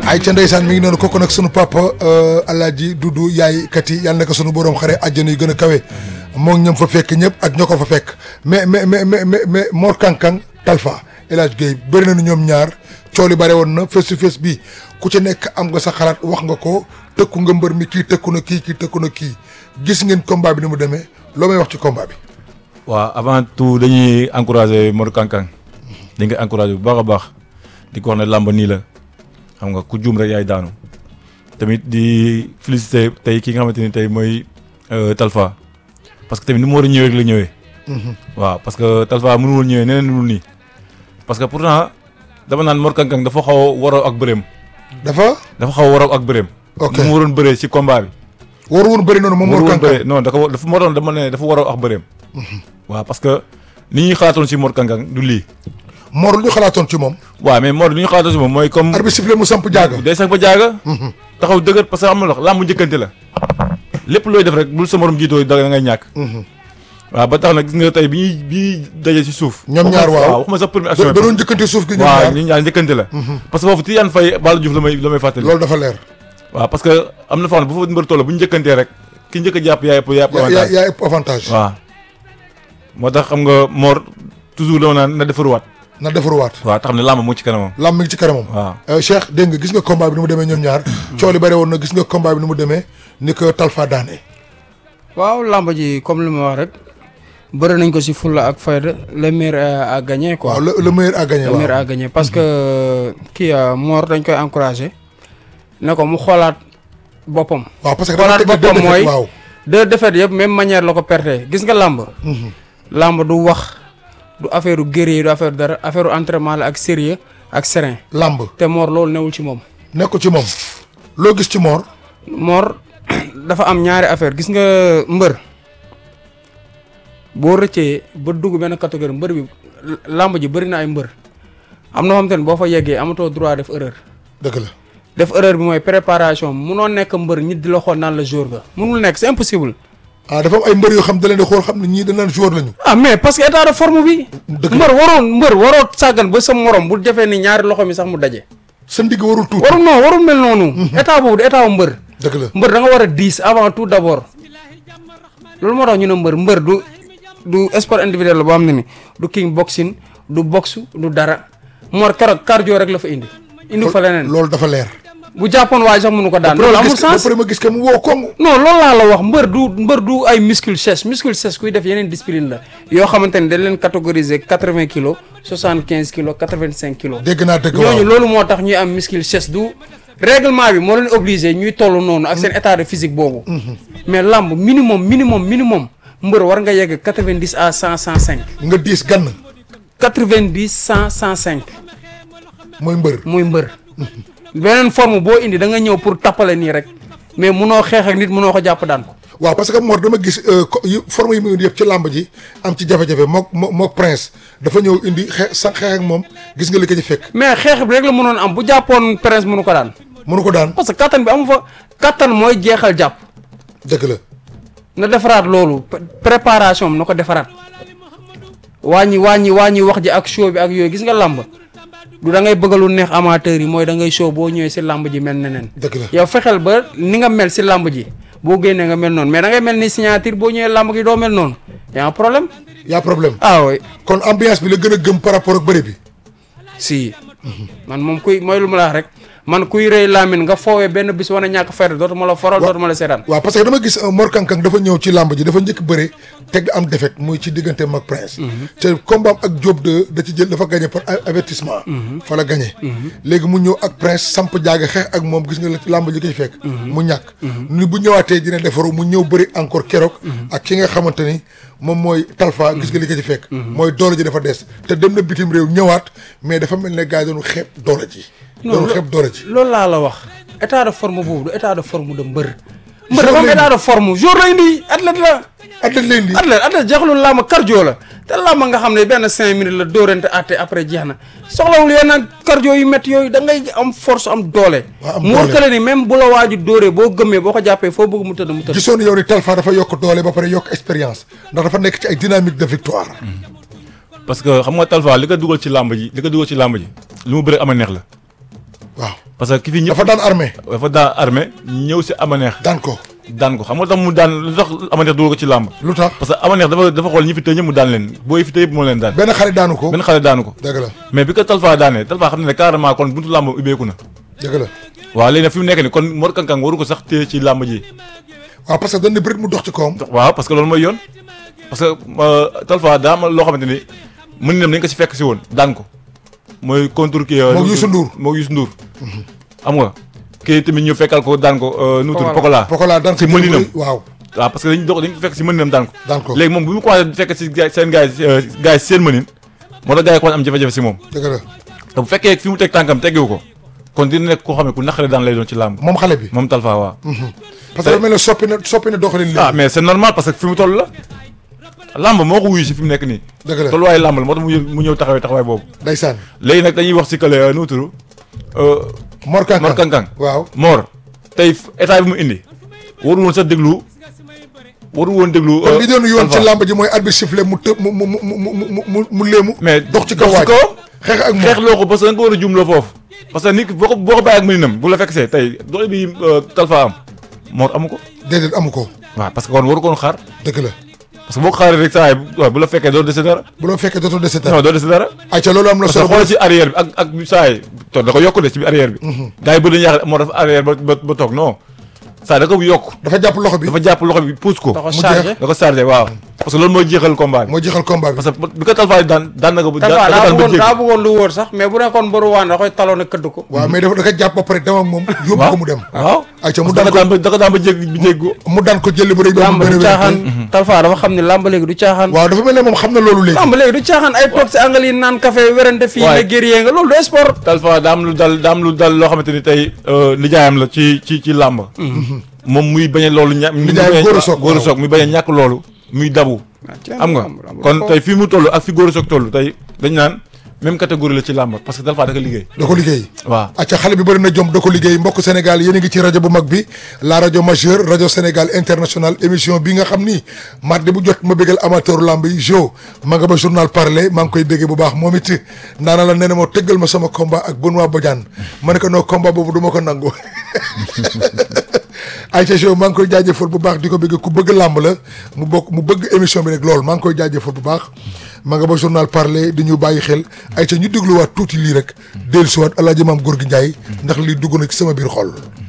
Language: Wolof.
ay ca ndeysaan mi ngi noonu kooku nag sunu papa alaaji dudu yaay kat yi yàlla na ko sunu borom xare àjjana yu gën a kawe moom ñoom fa fekk ñëpp ak ñoo ko fa fekk mais mais mais mais mais Mor Kankang Talfa El Hadj Guèye bëri nañu ñoom ñaar cooli bare woon na face to face bi ku ci nekk am nga sa xalaat wax nga ko tëkku nga mbër mi kii tëkku na kii kii tëkku na kii gis ngeen combat bi ni mu demee loo may wax ci combat bi. waaw avant tout dañuy encourager Mor Kankang dañ koy encourager bu baax a baax di ko wax ne làmb nii la xam nga ku juum rek yaay daanu tamit di féliciter tey ki nga xamante ni tey mooy Talfa parce que tamit ni mu war a ñëwee rek la ñëwee. waaw parce que Talfa mënu woon ñëwee neneen lu nii parce que pourtant dama naan Mor Kankang dafa xaw a waroo ak bëreem. dafa. dafa xaw a waroo ak bëreem. ok ni mu waroon bëree ci combat bi. waru woon bëri noonu moom Mor waru woon Kankang bëree non dafa dafa moo doon dama ne dafa waroo ak bëreem. waaw parce que ni ñuy xalaatoon ci Mor Kankang du lii. Mor lu ñu xalaatoon ci moom. waaw mais Mor li ñu xalaatoon ci moom mooy comme. arbitre sifflé mu samp jaaga. day sax ba jaaga. taxaw dëgër parce que am na lox làmb njëkkante la. lépp looy def rek bul sa morom jiitoo da ngay ñàkk. waaw ba tax na gis nga tey bi ñuy bi ñuy daje ci suuf. ñoom ñaar waaw waxuma sax première da action da doon njëkkante suuf gi ñoom waaw ñaar ñun ñaar njëkkante la. parce que foofu Tidiane Faye Balla Diouf la may la may fàttali. loolu dafa leer. waaw parce que am na foo xam ne bu fa mbër toll bu ñu njëkkantee rek ki njëkk a jàpp yaay ëpp yaay ëpp yaa yaa avantage. yaa ëpp avantage. waaw moo tax xam nga Mor toujours dama naan na defaruwaat. na defaruwaat. waaw tax xam ne làmb mu ngi ci kanamam. lam mi ngi ci kanamam. waaw Euh, Cheikh dégg nga gis nga combat bi ni mu demee ñoom ñaar. coow li bare woon na gis nga combat bi ni mu demee ni ko Talfa daane. waaw làmb ji comme li ma wax rek bëri nañ ko si fulla ak fayda le meilleur a gagné quoi. waaw le le meilleur a gagné le waaw. meilleur a gagné parce que kii Mor dañ koy encouragé ne ko mu xoolaat boppam. waaw parce que xoolaat dafa teg deux boppam mooy défaites, waaw. deux défaites yëpp même manière la ko perte gis nga làmb. làmb du wax du affaire guerrier du affaire dara affaire entraînement la ak sérieux ak serein lamb te Mor loolu newul ci moom. nekkul ci moom. loo gis ci Mor. Mor dafa am ñaari affaire gis nga mbër boo rëccee ba dugg benn catégorie mbër bi làmb ji bëri na ay mbër am na xam te ne boo fa yeggee amatoo droit def erreur dëgg la. def erreur bi mooy préparation munoo nekk mbër nit di la xool naan la jour ga munul nekk c'est impossible ah dafa am ay mbër yoo xam da leen di xool xam ne ñii dañ naan joueur lañu. ah mais parce que état de forme bi dëgg la mbër waroon mbër waroo sàggan ba sa morom bu defee ni ñaari loxo mi sax mu daje sa ndigg warul tuuti. warul non warul mel noonu état boobu du état wu mbër dëgg la. mbër da nga war a diis avant tout d'abord loolu moo tax ñu ne mbër mbër du du sport individuel la boo xam ne ni du king boxing du boxe du dara Mor keroog cardio rek la fa indi indi fa leneen loolu dafa leer. bu jàppoon waaye sax mënu ko daan loolu amul sens après ma gis que mu woo koŋŋ. non loolu laa la wax mbër du mbër du ay muscle chest muscle chest kuy def yeneen discipline la yoo xamante ni dañ leen catégoriser quatre vingt kilos soixante quinze kilos quatre vingt cinq kilos dégg naa dëgg waaw ñooñu loolu moo tax ñuy am muscle chest du règlement bi moo leen obligé ñuy toll noonu ak seen état de physique boobu mais lamb minimum minimum minimum mbër war nga yegg quatre vingt dix à cent cent cinq nga diis gann quatre vingt dix cent cent cinq mooy mbër. muy mbër beneen forme boo indi da nga ñëw pour tappale nii rek mais munoo xeex ak nit munoo ko jàpp daan ko waaw parce que Mor dama gis euh, co- yu forme yi mu indi yëpp ci làmb ji am ci jafe-jafe mook moo mook prince dafa ñëw indi xe sa xeex ak moom gis nga li ko ci fekk mais xeex bi rek la mënoon am bu jàppoon prince mënu ko daan mënu ko daan parce que kattan bi amu fa kattan mooy jeexal jàpp dëgg la na defaraat loolu pré- préparation am na ko defaraat wàññi wàññi wàññi wax ji ak show bi ak yooyu gis nga làmb du da ngay bëgg lu neex amateur yi mooy da ngay show boo ñëwee si làmb ji mel neneen dëgg la yow fexeel ba ni nga mel si làmb ji boo génnee nga mel noonu mais da ngay mel ni signature boo ñëwee làmb gi doo mel noonu y a un problème y'a problème ah oui kon ambiance bi la gën a gëm par rapport ak bëri bi si man moom kuy mooy lu ma la wax rek man kuy rëy laamin nga foowee benn bis wane ñàkk fayda dootuma la foral dootuma la seetaan waaw parce que dama gis euh, Mor Kankang dafa ñëw ci làmb ji dafa njëkk bëre teg am défaite muy ci diggante mag prince te combat am ak Diop de da ci jël dafa gagné par a- avertissement fa la gagné léegi mu ñëw ak prince samp jaaga xeex ak moom gis nga la ci làmb ji ko ci fekk mu ñàkk ni bu ñëwaatee dina defaru mu ñëw bëri encore keroog ak ki nga xamante ni moom mooy talfa gis nga li ko ci fekk mooy doole ji dafa des te dem na bitim réew ñëwaat mais dafa mel ne gars yi doonu xeeb doole ji doonu lo- xeeb doole ji loolu laa la wax état de forme boobu du état de forme de mbër mbër Jour dafa am lay état de forme jour lay indi athlète la atlet leen di athlète athlète jeexalul làmb cardio la te làmb nga xam ne benn cinq minutes la dóorante àtte après jeex na soxlawul yenn cardio yu métti yooyu da ngay am force am doole Waaw, am mu doole. wërkale ni même bu la waaju dóoree boo gëmmee boo ko jàppee foo bëgg mu tëdd mu tëdd gisoon yow ni Talfa dafa yokk doole ba pare yokk expérience ndax dafa nekk ci ay dynamique de victoire. parce que xam nga Talfa li ko dugal ci làmb ji li ko dugal ci làmb ji li mu bëre ama neex la waaw parce que ki fi ñëpp dafa daan armée dafa daan armée ñëw si amaneex daan ko daan ko xam nga tax mu daan lu tax amaneex dugal ko ci làmb lu tax parce que amaneex dafa dafa xool ñi fi tëj ñëpp mu daan leen booy fi tëj yëpp moo leen daan benn xarit daanu ko benn xale daanu ko dëgg la mais bi ko Talfa daanee Talfa xam ne ne carrément kon buntu làmb ubbeeku na dëgg la waaw léegi nag fi mu nekk ni kon Mor Kang Kang waru ko sax téye ci làmb ji waaw parce que dañ ne bërit mu dox ci kawam waaw parce que loolu mooy yoon parce que Talfa daa am loo xamante ni mën nam nañ ko si fekk si woon daan ko mooy contre kii Moog Youssou Ndour. moog Youssou Ndour xam nga kii tamit ñu fekkal ko daan ko nu tudd Pokola. Pokola Pokola daan ko si mëninam waaw waaw parce que dañ dox dañ ko fekk si mëninam daan ko daan ko léegi moom bu mu commencé fekk si gars seen gars yi gars yi seen mënin moo tax gars yi commencé am jafe-jafe si moom dëgg la te bu fekkee fi mu teg tànkam teggewu ko kon dina nekk koo xam ne ku naqare daan lay doon ci làmb moom xale bi moom Talfa waaw parce que dafa mel ne soppi na soppi na doxalin ah léegi mais c'est normal parce que fi mu toll la làmb moo ko wuyu si fi mu nekk nii dëgg la tolluwaayu làmb la moo tax mu ñëw mu ñëw taxawee taxawaay boobu ndeysaan léegi nag dañuy wax si kële nu mu tudd Mor Kang Mor Kang Kang waaw Mor tey état bi mu indi waru woon sax déglu waru woon déglu kon li doon yoon ci Talfa. làmb ji mooy arbitre sifflé mu të mu mu mu mu mu mu mu léemu mais dox ci kaw dox waaj ci kawam xeex ak xeex moom loo ko parce que da nga ko war a jumloo foofu parce que nit ki boo ko boo ko bàyyi ak mëninam bu la fekk see tey doole bi Talfa am Mor amu ko déedéet amu ko waaw parce que kon waru koon xaar dëgg la parce que boo ko xaaree rek saa yi waaw bu la fekkee doo dese dara bu loo fekkee dootoo dese dara non doo dese dara ayca loolu am na parce que solo xoolal ci arrière bi ak ak saa yi to da ko yokk de ci biir arrière bi gars yi bëri dañuy yaakaar moo dafa arrière ba ba ba toog non saa da ko yokk dafa jàpp loxo bi dafa jàpp loxo bi pousse ko da ko mu chargé da ko chargé waaw parce que loolu mooy jeexal combat bi moo jeexal combat bi parce que bi ko Talfa daan daan na ko bu Talfa daan daa daan ba bëggoon daa jéggi bëggoon lu wóor sax mais bu nekkoon mbëru waan da koy taloo ne këdd ko waaw mais dafa da ko jàpp ba pare dem ak moom yóbbu ko mu dem waaw ayca mu parce que da daan ko ko daan ba da ko daan ba jéggi bi jéggi ko mu daan ko jëli bu rëy ba mu làmb gën a du wér caaxaan Talfa dafa xam ne làmb léegi du caaxaan waaw dafa mel ne moom xam na loolu léegi làmb léegi du caaxaan ay toog si angal yi naan café werante fii Waay. ne guerrier nga loolu du sport Talfa daa am lu dal daa am lu dal loo xamante ni tey nijaayam la ci ci ci làmb moom muy bañ a loolu ña Nijaayam Gora Sock, Gora waaw. Sock muy bañ a ñàkk loolu muy dabu xam nga kon tey fii mu toll ak fi Gora Sock toll tey dañ naan même catégorie la ci làmb parce que Talfa da ko liggéey da ko liggéey waaw acca xale bi bëri na jom da ko liggéey mbokk Sénégal yéen a ngi ci rajo bu mag bi la rajo majeure rajo Sénégal international émission bi nga xam ni mardi bu jot ma bégal amateur lamb yi jo ma nga ba journal parler maa ngi koy béggee bu baax moom it naana la nee na moo tëggal ma sama combat ak Benoît Badiane ma ne ko noo combat boobu du ma ko nangu Aïcha Jo maa ngi koy jaajëfal bu baax di ko bëgg ku bëgg làmb la mu bokk mu bëgg émission bi nag loolu maa ngi koy jaajëfal bu baax ma nga ba journal parler di ñu bàyyi xel Aïcha ñu dégluwaat tuuti lii rek dellusiwaat El Hadj Maam Gorgui Ndiaye ndax lii dugg na ci sama biir xol.